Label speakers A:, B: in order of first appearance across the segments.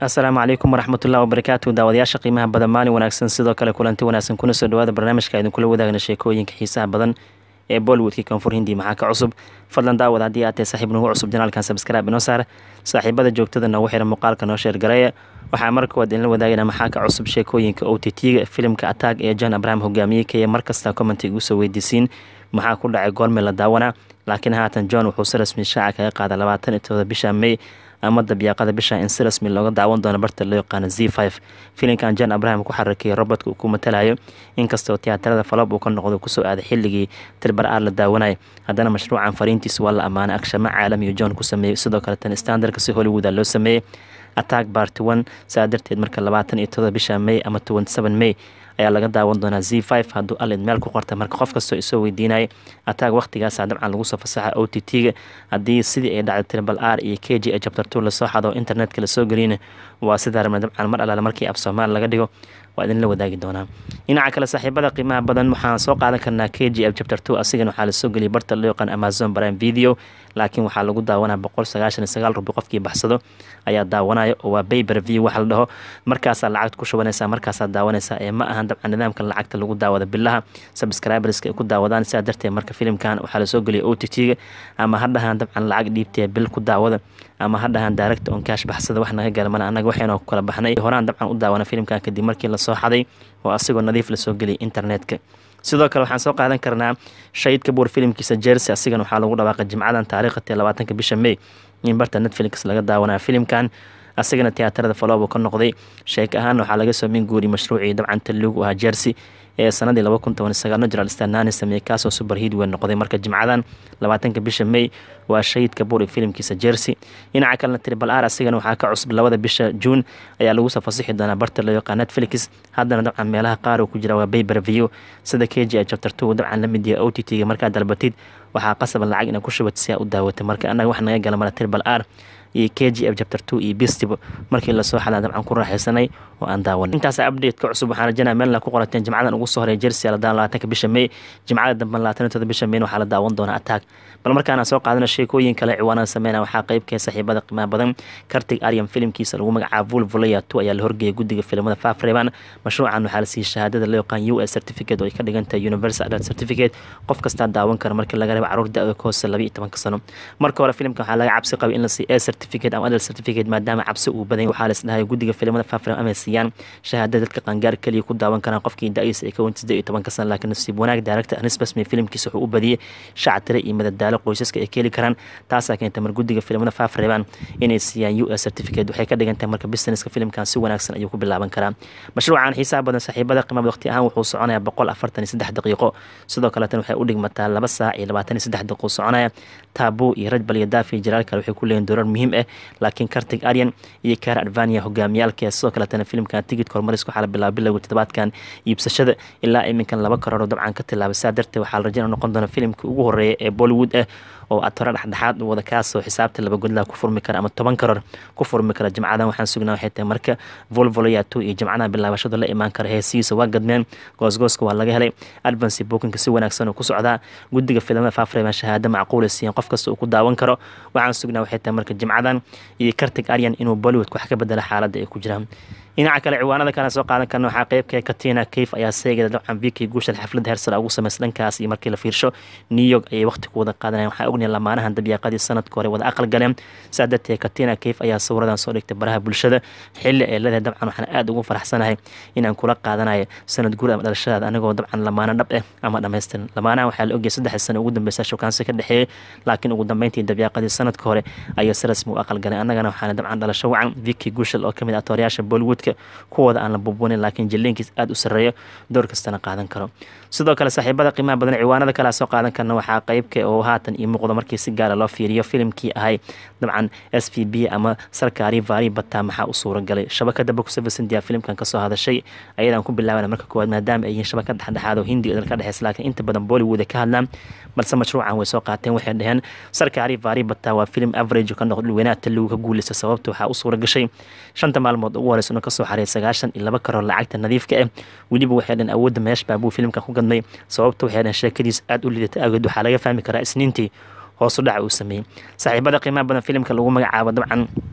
A: asalaamu calaykum waraxmatullahi wabarakaatu daawadayaasha qiimaha badan maalin wanaagsan sidoo kale kulanti wanaagsan kuna soo dhawaada barnaamijka idinkula wadaagna sheekooyinka xiisaha badan ee bollywoodkii koonfur hindi maxaa ka cusub fadlan daawad haddii aad tahay saaxiib nagu cusub janaalkan sabskraibe inoo saar saaxiibada joogtada noogu xiran muuqaalka noo sheergareeya waxaa marka waad idinla wadaagana maxaa ka cusub sheekooyinka o t t-ga filimka atag ee john abraham hogaamiyey kaya markasta commenti igu soo weydiisiin maxaa ku dhacay goorme la daawanaa laakiin haatan john wuxuu si rasmi shaaca kaga qaada labaatan iyo todoba bisha may ama dabyaaqada bisha in si rasmi looga daawan doono barta loo yaqaano z five filimkan john abraham ku xarakeeyay robotka uu ku matalayo inkastoo tiyaatarada falob uu ka noqdo kusoo aaday xilligii tirbar aar la daawanayo haddana mashruucan fariintiisa waa la ammaanay agshamo caalamiyo john ku sameeyey sidoo kale tan standardka si hollywooda loo sameeyey attack barty one saa darteed marka labaatan iyo todoba bisha may ama twenty seven may ayaa laga daawan doonaa z five hadduu alid meel ku qorta marka qof kastoo isoo weydiinaya ataag wakhtigaasa dabcan lagu soo fasaxa o t t-ga haddii sidii ay dhacday tribal r iyo k g chapter two lasoo xado internetka lasoo geliyna waa sidaa rabna dabcan mar alaale markii af soomaali laga dhigo waa idinla wadaagi doonaa dhinaca kale saaxiibada qiimaha badan waxaan soo qaadan karnaa k g f chapter two asigana waxaa lasoo geliyay barta loo yaqaan amazon prime video laakiin waxaa lagu daawanaa boqol sagaashan iyo sagaal rubi qofkii baxsado ayaa daawanaya oo waa bayber view waxa la dhaho markaasaa lacagta ku shubanaysaa markaasaa daawanaysaa ee ma ahan dabcan nidaamka lacagta lagu daawada bilaha subscriberska ay ku daawadaan sidaa darteed marka filimkan waxaa lasoo geliyay o t t-ga ama ha dhahaan dabcan lacag dhiibtee bil ku daawada ama ha dhahaan direct on cash baxsada wax naga galmana annaga waxaynu ku kala baxnay horaan dabcan u daawana filimkan kadib markii lasoo xaday oo asigoo nadiif lasoo geliyay internetka sidoo kale waxaan soo qaadan karnaa shahid kabuur filimkiisa jersey asigana waxaa lagu dhawaaqay jimcadan taariikhatee labaatanka bisha may in barta netflix laga daawanaya filimkan asigana tiyaatarada faloobu ka noqday sheek ahaan waxaa laga soo min guuriyay mashruucii dabcan taligu ahaa jersey ee sanadii laba kun toban sagaal najral stanani sameeyey kaasoo super hiid weyn noqday marka jimcadan labaatanka bisha may waa shahid kabuur iyo filimkiisa jersey dhinaca kalena tribal r asigana waxaa ka cusub labada bisha juun ayaa lagu soo fasixi doonaa barta loo yaqaan netflix haddana dabcan meelaha qaar uu ku jira waa bayber view sida k g chapter two dabcan la mid yahay o t t-ga markaad dalbatid waxaa qasaba lacag inaa ku shubat si aa u daawatay marka annaga wax naga gala mara tribal r iyo k g f chapter two iyo bistibo markii lasoo xadaa dabcan ku raaxaysanay oo aan daawanay intaas update-ka cusub waxaan rajanaa meelna ku qorateen jimcadan ugu soo horeeya jersey la daawan labaatanka bisha may jimcada dambe labaatan iyo todoba bisha mayna waxaa la daawan doonaa attack bal markaana soo qaadana sheekooyin kale ciwaanada sameynaya waxaa qeybkee saaxiibada qiimaha badan kartig aryan filimkiisa lagu magacaabo vulvolaya two ayaa la horgeeyay guddiga filimada fafreban mashruucan waxaa la siiyey shahaadada loo yaqaan u s certificate oo ay ka dhigan tahay universal adult certificate qof kastaa daawan kara markii laga reebo caruur da-da ka hoose laba iyo tobanka sano marka hore filimka waxaa laga cabsi qabay in la siiyo a certificate ama adult certificate maadaama cabsi uu badan waxaa la isdhahay guddiga filimada fafreban amay siiyaan shahaadada dadka qaangaar keliya ku daawan karaan qofkii da-diisa ay ka weyn siddeed iyo tobanka sano laakiin nasiib wanaag director anis basmi filimkiisa wuxuu u badiyey shactire iyo madadaalo qoysaska ay ka heli karaan taasaa keentay mar guddiga filimada fafreban inay siiyaan u s certificate waxay ka dhigan tahay marka businesska filimkan si wanaagsan ayuu ku bilaaban karaa mashruucan xiisaha badan saaxiibada qiimada waqti ahaan wuxuu soconayaa boqol afartan iyo saddex daqiiqo sidoo kaleetan waxay u dhigmataa laba saac iyo labaatan iyo saddex daqiiqo soconaya taabo iyo rajbal iyo daafi jalaal kale waxay ku leeyihin doorar muhiim ah laakiin kartig aryan iyo kaara advania hogaamiyaalkee sidoo kaletana filimkan tigidka horumariska waxaa la bilaaba bilowga toddobaadkan iibsashada ilaa iminkan laba karoor dabcan ka tilaabay saa darteed waxaa la rajayna noqon doona filimkii ugu horeeya ee bollywood ah oo atore dhexdhexaad u wada kaasoo xisaabta laba godlaha ku furmi kara ama toban karoor ku furmi kara jimcadan waxaan sugnaa waxay tahay marka volvoloyato iyo jimcadaha bilaabashada la imaan kara heesihiisa waa gadmeen goosgooska waa laga helay advancy bookinka si wanaagsan oo ku socdaa guddiga filimada fafreban shahaado macquula siiyeen qof kasta uu ku daawan karo waxaan sugnaa waxay tahay marka jimcadan iyo kartig aryan inuu bollywoodka wax ka bedela xaaladda ay ku jiraan dhinaca kale ciwaanada kale soo qaadan karna waxaa qeybka katina kayf ayaa seegada dabcan viki guushan xafladda hersal ugu samaysa dhankaas iyo markii la fiirsho new york ayay waqti ku wada qaadanayan waxaa ognahay lamaanahan dabyaaqadii sanadka hore wada aqal galeen saa darteed katina kayf ayaa sawiradan soo dhigtay baraha bulshada xilli ay leedahay dabcan waxaan aada ugu faraxsanahay inaan kula qaadanayo sanad guur ama dhalashadaada anigoo dabcan lamaano dhab ah ama dhammaystiran lamaanahan waxaa la ogyahay saddex sano ugu dambeysa shukaansi ka dhexeeyey laakiin ugu dambeyntii dabyaaqadii sanadka hore ayay si rasmi u aqal galeen annagana waxaana dabcan dhalasho wacan viki guushal oo kamid ah tooryaasha bollywood kuwooda aan la bubuunin laakiin jilliinkiis aada u sarreeyo door kastana qaadan karo sidoo kale saaxiibada qiimaha badan ciwaanada kalea soo qaadan karna waxaa qeybka oo haatan ii muuqdo markii si gaara loo fiiriyo filimkii ahay dabcan s v b ama sarkaari vaari bataa maxaa u suura galay shabakada boxevesindia filimkan kasoo hadashay ayadaan ku bilaabana marka koowaad maadaama ay yihiin shabakad dhexdhexaad oo hindi odal ka dhexeysa laakiin inta badan bollywood ka hadlaan balse mashruucan way soo qaateen waxay dhaheen sarkaari vaari bataa waa filim average ka noqdo dhulweynaha taligu ka guuleysta sababta waxaa u suura gashay shanta maalmood ugu horeysa inuu kasoo xareey sagaashan iyo laba karoor lacagta nadiifka ah weliba waxay dhaheen awoodda meesh baabuu filimkan ku gadmay sababta waxay dhaheen sheekadiis aada u liidata awgeed waxaa laga fahmi karaa isniintii hoosu dhaca uu sameeyey saaxiibada qiimaha badan filimka lagu magacaabo dabcan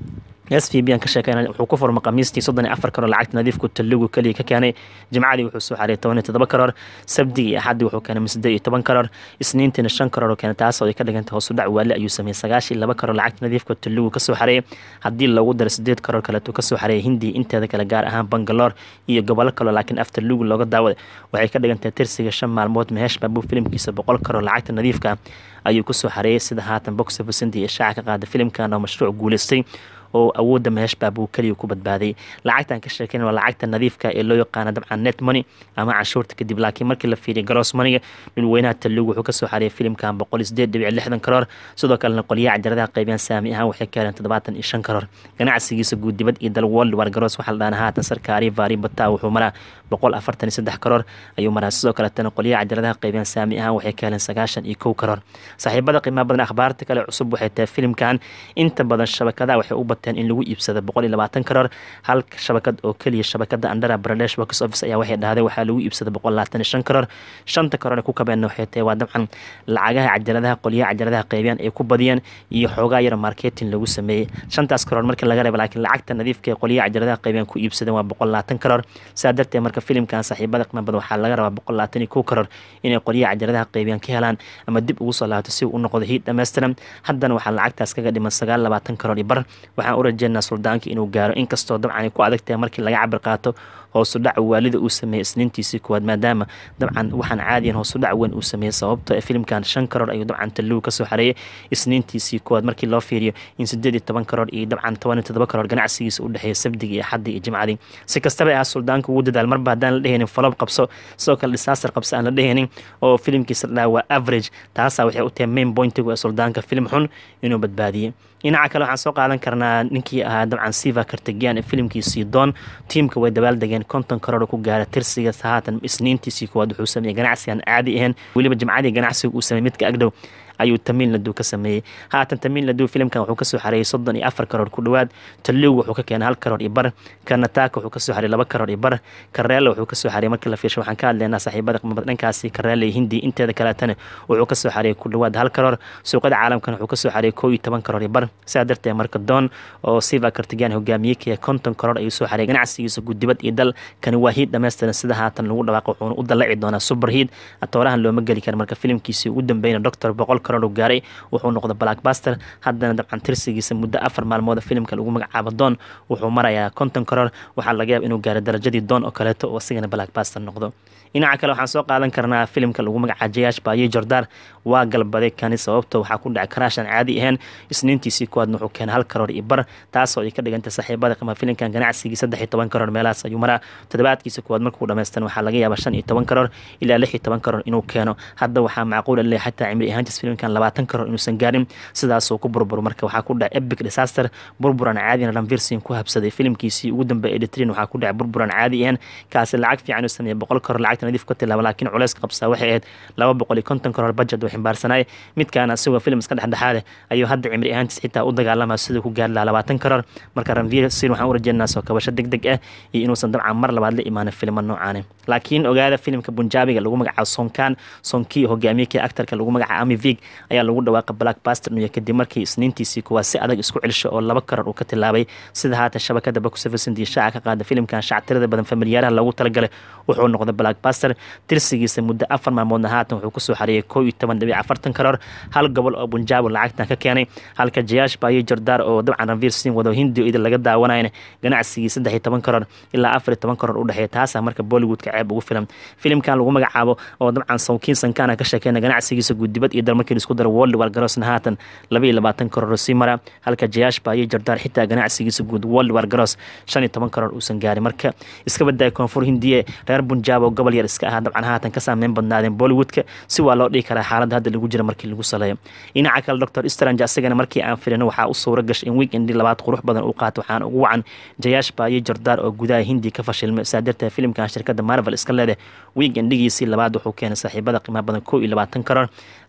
A: s v b aan ka sheekeyna wuxuu ku furma khamiistii soddon iyo afar karoor lacagta nadiifku taligu keliya ka keenay jimcadii wuxuu soo xareeyay toban iyo toddoba karoor sabdigii iyo axaddii wuxuu keenay siddeed iyo toban karoor isniintiina shan karoor oo keenay taas oo ay ka dhigantay hoos u dhac waale ayuu sameeyey sagaashan iyo laba karoor lacagta nadiifka taligu kasoo xareeyay haddii loogu daro siddeed karoor kaleetuu kasoo xareeyay hindiya inteeda kale gaar ahaan bangaloor iyo gobollo kaloo laakiin after lugu looga daawaday waxay ka dhigantahay tirsiga shan maalmood mehesh baabuu filimkiisa boqol karoor lacagta nadiifka ayuu kusoo xareeyay sida haatan box office india shaaca ka qaada filimkan oo mashruuc guuleystay oo awoodda mehesh baabuu keliya ku badbaaday lacagtan ka sheekeyn waa lacagta nadiifka ee loo yaqaana dabcan net money ama canshuurta kadib laakiin markii la fiiriya garoos maniga dhulweynaha talugu wuxuu kasoo xareeyay filimkan boqol sideed dhibic lixdan karoor sidoo kalena qolyaha cajaradaha qaybiyaan saami ahaan waxay ka heleen toddobaatan iyo shan karoor ganacsigiisa guud dibad iyo dal world war garoos waxaa la dhaana haatan sarkaari vaari bataa wuxuu maraa boqol afartan iyo saddex karoor ayuu maraa sidoo kaletana qolyaha cajaradaha qaybiyaan saami ahaan waxay ka heleen sagaashan iyo kow karoor saaxiibada qiimaha badan akhbaarta kale cusub waxay tahay filimkan inta badan shabakadaha waxay u bateen in lagu iibsado boqol iyo labaatan karoor hal shabakad oo keliya shabakada andara baradesh box office ayaa waxay dhahday waxaa lagu iibsada boqol labaatan iyo shan karoor shanta karoor ee ku kabeenna waxay tahay waa dabcan lacagaha cajaladaha qolyaha cajaladaha qaybiyaan ay ku badiyeen iyo xoogaa yar marketing lagu sameeyey shantaas karoor markii laga reeba laakiin lacagta nadiifka ee qolyaha cajaladaha qaybiyaan ku iibsadeen waa boqol labaatan karoor sidaa darteed marka filimkan saaxiibada qiimo badan waxaa laga rabaa boqol labaatan iyo kow karoor inay qolyaha cajaladaha qaybiyaan ka helaan ama dib ugu soo laabato si uu u noqdo hiid dhammaystiran haddana waxaa lacagtaas kaga dhiman sagaal labaatan karoor iyo bar waxaan u rajeynaa suldaanka inuu gaaro inkastoo dabcan ay ku adag tahay markii laga cabir qaato hoosu dhac waalida uu sameeyey isniintiisii kuwaad maadaama dabcan waxaan caadiyan hoosu dhac weyn uu sameeyey sababto ee filimkan shan karoor ayuu dabcan tallugu kasoo xareeyay isniintiisii kuwaad markii loo fiiriyo in sideed iyo toban karoor iyo dabcan toban iyo toddoba karoor ganacsigiisa u dhexeeya sabdigi iyo xaddii iyo jimcadii si kastaba ahaa suldaanka ugu dadaal marba haddaan la dhehaynin falob qabso sidoo kale disaster qabso aan la dhehaynin oo filimkiisa la dhaha waa average taasaa waxay u tahay main pointigu ee suldaanka filim xun inuu badbaadiyey dhinaca kale waxaan soo qaadan karnaa ninkii ahaa dabcan siva kartagian ee filimkiisii doon tiimka way dabaaldegeen konton karoor ku gaara tirsiga haatan isniintiisii kuwaad wuxuu sameeyey ganacsigan caadi ahayn weliba jimcadii ganacsiga uu sameeyey midka agdhow ayuu tamiil laduu ka sameeyey haatan tamiil laduu filimkan wuxuu kasoo xareeyay soddon iyo afar karoor ku dhowaad taligu wuxuu ka keenay hal karoor iyo bar kanataaka wuxuu kasoo xareeyay laba karoor iyo bar kareela wuxuu kasoo xareeyay markii la fiirsho waxaan ka hadlaynaa saaxiibada qimada dhankaasi kareela iyo hindi inteeda kaleetana wuxuu kasoo xareeyay ku dhowaad hal karoor suuqada caalamkana wuxuu kasoo xareeyay koo iyo toban karoor iyo bar sidaa darteed marka doon oo siva kartigan hogaamiyey kaya konton karoor ayuu soo xareeyay ganacsigiisa guddibad iyo dal kani waa hiid dhammaystiran sida haatan lagu dhawaaqo wuxuuna u dalaci doonaa super hiid atoorahan looma geli kara marka filimkiisii ugu dambeyna doctor boqol karoor uu gaaray wuxuu noqday blackbuster haddana dabcan tirsigiisa muddo afar maalmood filimka lagu magacaabo doon wuxuu marayaa konton karoor waxaa laga yaaba inuu gaaro darajadii doon oo kaleeto oo asigana blackbuster noqdo dhinaca kale waxaan soo qaadan karnaa filimka lagu magacaabo jayash baaye jordaar waa galbaday kani sababto waxaa ku dhacay karaashan caadi ahayn isniintiisii kuwaadna wuxuu keenay hal karoor iyo bar taasoo ay ka dhigantay saaxiibada qima filimkan ganacsigii saddex iyo toban karoor meelahaas ayuu maraa toddobaadkiisa kuwaad markuu dhamaystan waxaa laga yaabaa shan iyo toban karoor ilaa lix iyo toban karoor inuu keeno hadda waxaa macquul le xataa cimri ahaantiis filimkan labaatan karoor inuusan gaarin sidaasuu ku burbur marka waxaa ku dhacay epic disaster burburan caadina ranvirsin ku habsaday filimkiisii ugu dambeeyay editrin waxaa ku dhacay burburan caadi ahayn kaasi lacag fiican uu sameeyey boqol karoor lacagta nadiif ka tilaaba laakiin culeys qabsaa waxay ahayd laba boqol iyo konton karoor budget uu ximbaarsanay midkaana isagoo filim iska dhexdhexaade ayuu hadda cimri ahaantiis xitaa u dagaalama siduu ku gaari lahaa labaatan karoor marka ranvirsin waxaan u rajeynaa soo kabasho deg deg ah iyo inuusan dabcan mar labaad la imaanin filimo noocaani laakiin ogaada filimka bunjaabiga lagu magacaabo sonkan sonkii hogaamiyekii actarka lagu magacaabo amivig ayaa lagu dhawaaqa blackbuster nuya kadib markii isniintiisii kuwaa si adag isku celisho oo laba karoor uu ka tilaabay sida haatan shabakada boxofficindi shaaca ka qaada filimkan shactirada badan familiyaaraha loogu talagalay wuxuu noqday blackbuster tirsigiisa muddo afar maalmoodna haatan wuxuu kusoo xareeyay koo iyo toban dhibic afartan karoor hal gobol oo bunjaabo lacagtan ka keenay halka jayash baayo jordaar oo dabcan ranvir sin wado hindio idin laga daawanayna ganacsigii saddex iyo toban karoor ilaa afar iyo toban karoor u dhexeeya taasaa marka bollywoodka ceeb ugu filan filimkan lagu magacaabo oo dabcan sawkiin sankana ka sheekeyna ganacsigiisa guddibad iyo dal markii laisku daro world war garoosna haatan laba iyo labaatan karoor sii mara halka jayash baayo jordaar xitaa ganacsigiisa guud world war garoos shan iyo toban karoor uusan gaarin marka iska badaya koonfur hindiye reer bunjaab oo gobol yar iska ahaa dabcan haatan ka saameyn badnaadeen bollywoodka si waa loo dhihi karaa xaaladda hadda lagu jira markii lagu saleeyo dhinaca kale doctor strange asagana markii aan filino waxaa u suura gashay in weekendi labaad qurux badan uu qaato waxaana ugu wacan jayash baayo jordaar oo gudaha hindi ka fashilmay saa darteed filimkan shirkadda marvel iska leedah weekendigiisii labaad wuxuu keenay saaxiibada qiimaha badan koo iyo labaatan karoor ayuu dabcan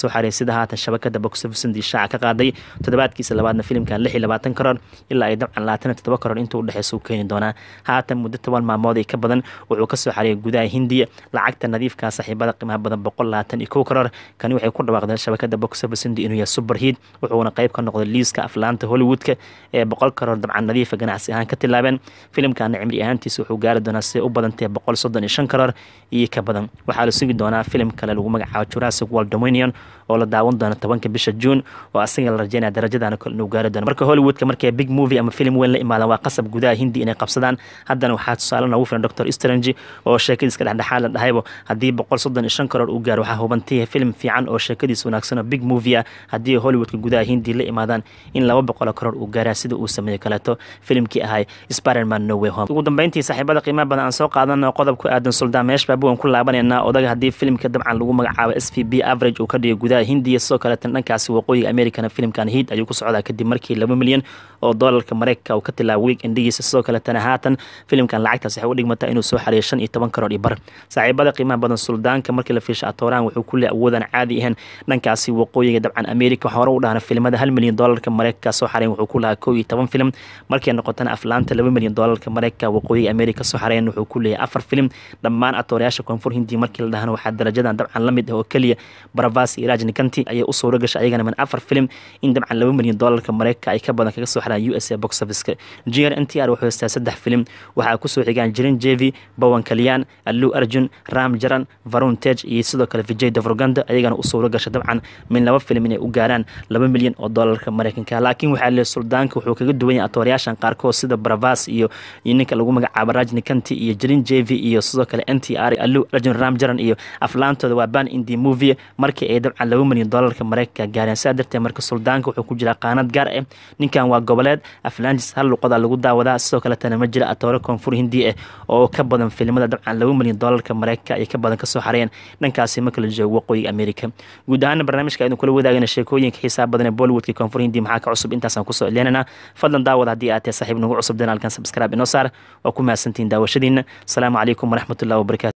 A: soo xareeyay sida haatan shabakada box office shaaca ka qaaday toddobaadkiisa labaadna filimkan lix iyo labaatan karoor ilaa ay dabcan labaatan iyo toddoba karoor intuu udhexeysa u keeni doonaa haatan muddo toban maalmood ay ka badan wuxuu kasoo xareeyay gudaha hindiya lacagta nadiifka saaxiibada qiimaha badan boqol labaatan iyo kow karoor kani waxay ku dhawaaqdeen shabakada box office hindi inuu yahay super heat wuxuuna qayb ka noqday liiska aflaanta hollywoodka ee boqol karoor dabcan nadiifa ganacsi ahaan ka tilaabeen filimkana cimri ahaantiisa wuxuu gaari doonaa siday u badantae boqol soddon iyo shan karoor iyo ka badan waxaa la sugi doonaa filim kale lagu magacaabo jurassic world dominion oo la daawan doono tobanka bisha juun oo asaga la rajeynaya darajadana kale inuu gaari doono marka hollywoodka markay big movie ama film weyn la imaadaan waa qasab gudaha hindi inay qabsadaan haddana waxaa tusaale noogu filan doctor strange oo sheekadiiska dhexdhexaad la dhahaybo haddii boqol soddon iyo shan karoor uu gaaro waxaa hubantiya film fiican oo sheekadiisa wanaagsan oo big movie ah haddii hollywoodka gudaha hindi la imaadaan in laba boqol karoor uu gaaraa sida uu sameeyo kaleeto filimkii ahay spiderman no way home ugu dambeyntii saaxiibada qiimaha badan aan soo qaadano qodob ku aadan suldaan meesh baabuwan ku laabanayna odaga haddii filimka dabcan lagu magacaabo s v b average uu ka dhigo gudaha hindiya sidoo kaleetan dhankaasi waqooyiga americana filimkan hiid ayuu ku socdaa kadib markii laba milyan oo doolarka mareykanka uu ka tilaabo week endigiisa sidoo kaletana haatan filimkan lacagtaas waxay u dhigmataa inuu soo xareeyo shan iyo toban karoor iyo bar saaxiibada qiimaha badan suldaanka markii la fiisha atoorahan wuxuu ku le awoodaan caadi ahayn dhankaasi waqooyiga dabcan america waxaa hore u dhahna filimada hal milyan doolarka mareykanka soo xareyn wuxuu ku lahaa kow iyo toban filim markay noqotana aflaanta laba milyan doolarka mareykanka waqooyiga america soo xareyn wuxuu ku leeyahay afar filim dhammaan atoorayaasha koonfur hindi markii la dhahana waxaa darajadan dabcan la mid ah oo keliya baravas iyo iraj nikanti ayay u suuro gashay ayagana min afar filim in dabcan laba milyan doolarka mareykanka ay ka badan kaga soo xaraan u s a box officeka jr n t r wuxuu haystaa saddex filim waxaa kusoo xigaan jirin jevi bowan kalyan allu arjun ram jaran varun tej iyo sidoo kale vijay davroganda ayagana u suuro gasha dabcan min laba filim inay u gaaraan laba milyan oo doolarka mareykanka laakiin waxaa leeyahay suldaanka wuxuu kaga duwan yahay atoorayaashan qaarkood sida baravas iyo iyo ninka lagu magacaabo rajni kanti iyo jirin jevi iyo sidoo kale n t r allu arjun ram jaran iyo aflaantooda waa ban indi movie markii ay dabcan laba milyan doolarka mareykanka gaareen saa darteed marka suldaanka wuxuu ku jiraa qaanad gaar ah ninkan waa goboleed aflaantis hal luqada lagu daawadaa sidoo kaletana ma jira atoore koonfur hindi ah oo ka badan filimada dabcan laba milyan doolarka mareykanka ay ka badan kasoo xareeyeen dhankaasi marka la joogo waqooyiga america guud ahaana barnaamijka aynu kula wadaagana sheekooyinka xiisaha badan ee bollywoodka koonfur hindi maxaa ka cusub intaasaan kusoo celinaynaa fadlan daawad haddii aad tahay saaxiib nagu cusub danaalkan subscribe inoo saar waa ku mahadsantihiin daawashadiina asalaamu calaykum waraxmatullahi wabarakatu